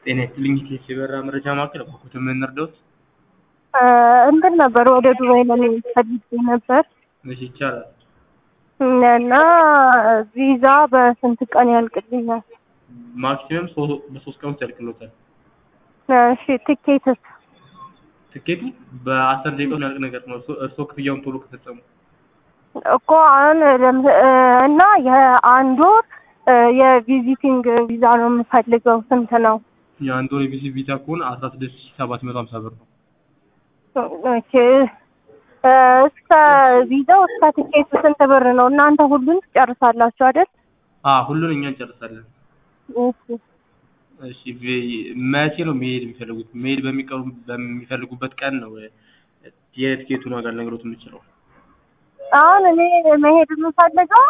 ጤና ይስጥልኝ ኢቴስ የበረራ መረጃ ማዕከል በኩት የምንረዳውት እንትን ነበር ወደ ዱባይ ለመሄድ ፈልጌ ነበር እሺ ይቻላል እና ቪዛ በስንት ቀን ያልቅልኛል? ማክሲመም በሶስት ቀን ውስጥ ያልቅሎታል እሺ ትኬትስ? ትኬቱ በአስር ደቂቃ ውስጥ ያልቅ ነገር ነው እርስዎ ክፍያውን ቶሎ ከፈጸሙ እኮ አሁን ለም- እና የአንድ ወር የቪዚቲንግ ቪዛ ነው የምፈልገው ስንት ነው? የአንድ ወር የቪዚት ቪዛ ከሆነ አስራ ስድስት ሺህ ሰባት መቶ ሀምሳ ብር ነው ኦኬ እስከ ቪዛው እስከ ትኬቱ ስንት ብር ነው? እናንተ ሁሉን ትጨርሳላችሁ አይደል? አ ሁሉን እኛ እንጨርሳለን እሺ እሺ ቪ- መቼ ነው መሄድ የሚፈልጉት መሄድ በሚቀሩ በሚፈልጉበት ቀን ነው የትኬቱን ዋጋ ልነግሮት የምችለው አሁን እኔ መሄድ የምፈልገው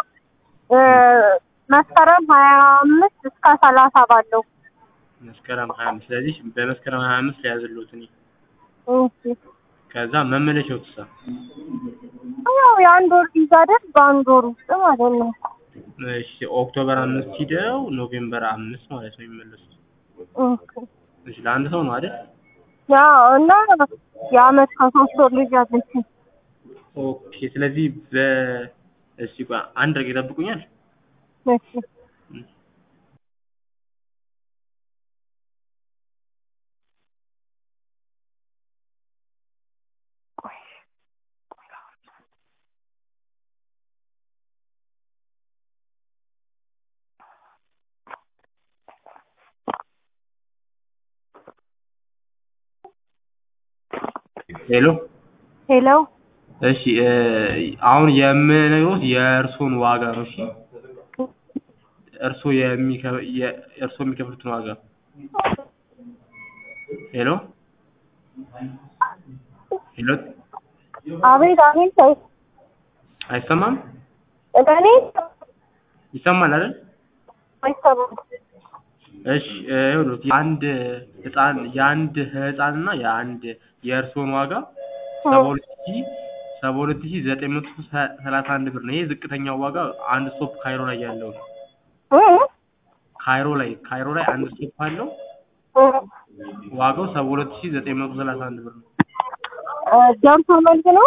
መስከረም ሀያ አምስት እስከ ሰላሳ ባለው መስከረም ሀያ አምስት ስለዚህ በመስከረም ሀያ አምስት ሊያዝሎት እኔ እሺ ከዛ መመለሻው ትሳ ያው የአንድ ወር ቪዛ አይደል? በአንድ ወር ውስጥ ማለት ነው። እሺ ኦክቶበር አምስት ሂደው ኖቬምበር አምስት ማለት ነው የሚመለሱት ኦኬ እሺ ለአንድ ሰው ነው አይደል ያው እና የአመት ከሶስት ወር ልጅ አለችኝ። ኦኬ ስለዚህ በ እሺ ቆይ አንድ ረግ ይጠብቁኛል እሺ ሄሎ ሄሎ እሺ እ አሁን የምነግሮት የእርሶን ዋጋ ነው እሺ እርሶ የሚከ የ- እርሶ የሚከፍሉትን ዋጋ ሄሎ ሄሎ አቤት አቤት አይ- አይሰማም እኔ ይሰማል አይደል አይሰማም። እሺ እ ይኸውልዎት የአንድ ህፃን የአንድ ህፃን እና የአንድ የእርሶን ዋጋ ሰባ ሁለት ሺህ ሰባ ሁለት ሺህ ዘጠኝ መቶ ሰ- ሰላሳ አንድ ብር ነው። ይሄ ዝቅተኛው ዋጋ አንድ ስቶፕ ካይሮ ላይ ያለው ነው። እ ካይሮ ላይ ካይሮ ላይ አንድ ስቶፕ አለው። እ ዋጋው ሰባ ሁለት ሺህ ዘጠኝ መቶ ሰላሳ አንድ ብር ነው። እ ደርሶ መልስ ነው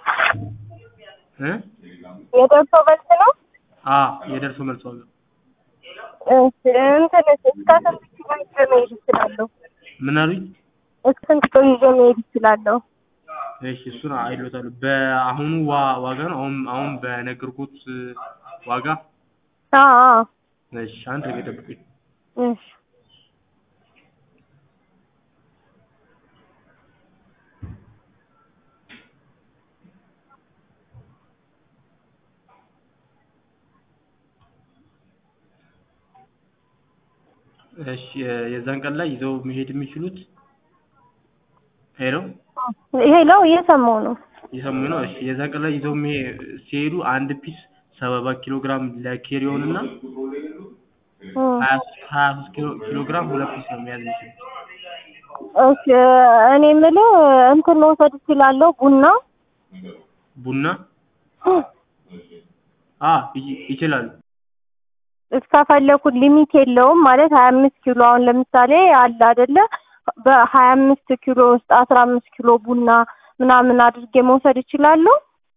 እ የደርሶ መልስ ነው። አ የደርሶ መልስ ዋጋ እሺ እንትን እስከ ስንት ኪሎ ይዤ መሄድ እችላለሁ? ምን አሉኝ? እስከ ስንት ኪሎ ይዤ መሄድ እችላለሁ? እሺ እሱን አይሎታሉ። በአሁኑ ዋ- ዋጋ ነው አሁን አሁን በነገርኩት ዋጋ አዎ አዎ እሺ አንድ ነገር ጠብቁኝ። እሺ እሺ የዛን ቀን ላይ ይዘው መሄድ የሚችሉት ሄሎ ሄሎ እየሰማሁ ነው። የሰሙ ነው። እሺ የዛን ቀን ላይ ይዘው መሄ- ሲሄዱ አንድ ፒስ ሰባ ኪሎ ግራም ለኬሪዮን እና እ ሀያ ሀያ ሶስት ኪሎ ኪሎ ግራም ሁለት ፒስ ነው መያዝ የሚችሉት። እሺ እኔ የምልህ እንትን መውሰድ እችላለሁ ቡና ቡና አ ይ- ይችላሉ። እስከፈለኩት ሊሚት የለውም ማለት ሀያ አምስት ኪሎ አሁን ለምሳሌ አለ አይደለ በሀያ አምስት ኪሎ ውስጥ አስራ አምስት ኪሎ ቡና ምናምን አድርጌ መውሰድ እችላለሁ?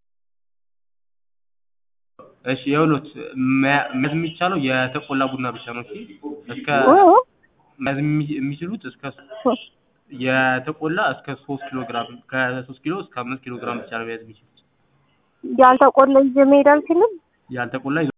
እሺ የውሎት መያ- መያዝ የሚቻለው የተቆላ ቡና ብቻ ነው። እሺ እስከ እ መያዝ የሚ- የሚችሉት እስከ የተቆላ እስከ ሶስት ኪሎ ግራም ከሶስት ኪሎ እስከ አምስት ኪሎ ግራም ብቻ ነው መያዝ የሚችሉት። ያልተቆላ ይዤ መሄድ አልችልም? ያልተቆላ ይዘው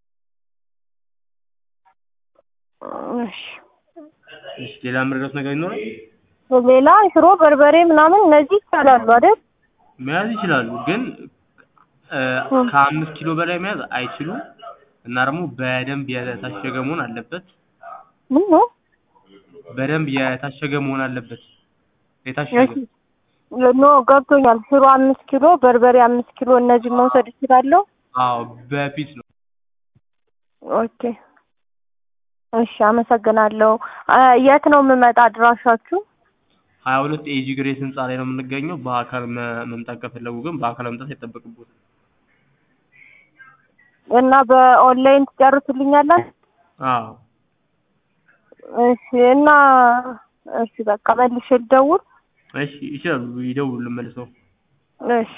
እሺ እሺ ሌላ የምረዳት ነገር ይኖራል? ሌላ ሽሮ፣ በርበሬ ምናምን እነዚህ ይቻላሉ አይደል? መያዝ ይችላሉ፣ ግን እ ከአምስት ኪሎ በላይ መያዝ አይችሉም እና ደግሞ በደንብ የታሸገ መሆን አለበት። ምን ነው? በደንብ የታሸገ መሆን አለበት። የታሸገ ኖ ገብቶኛል። ሽሮ አምስት ኪሎ፣ በርበሬ አምስት ኪሎ እነዚህ መውሰድ እችላለሁ? አዎ በፊት ነው። ኦኬ እሺ፣ አመሰግናለሁ። አ፣ የት ነው የምመጣ አድራሻችሁ? ሀያ ሁለት ኤጂ ግሬስ ህንፃ ላይ ነው የምንገኘው። በአካል መ- መምጣት ከፈለጉ ግን በአካል መምጣት አይጠበቅብዎትም። እና በኦንላይን ትጨርሱልኛላችሁ? አዎ እሺ እና እሺ በቃ መልሼ ልደውል። እሺ ይችላሉ፣ ይደውሉልን መልሰው። እሺ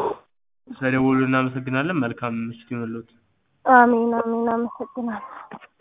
ስለደወሉ እናመሰግናለን። መልካም ምሽት ይሁንልዎት። አሜን አሜን፣ አመሰግናለሁ።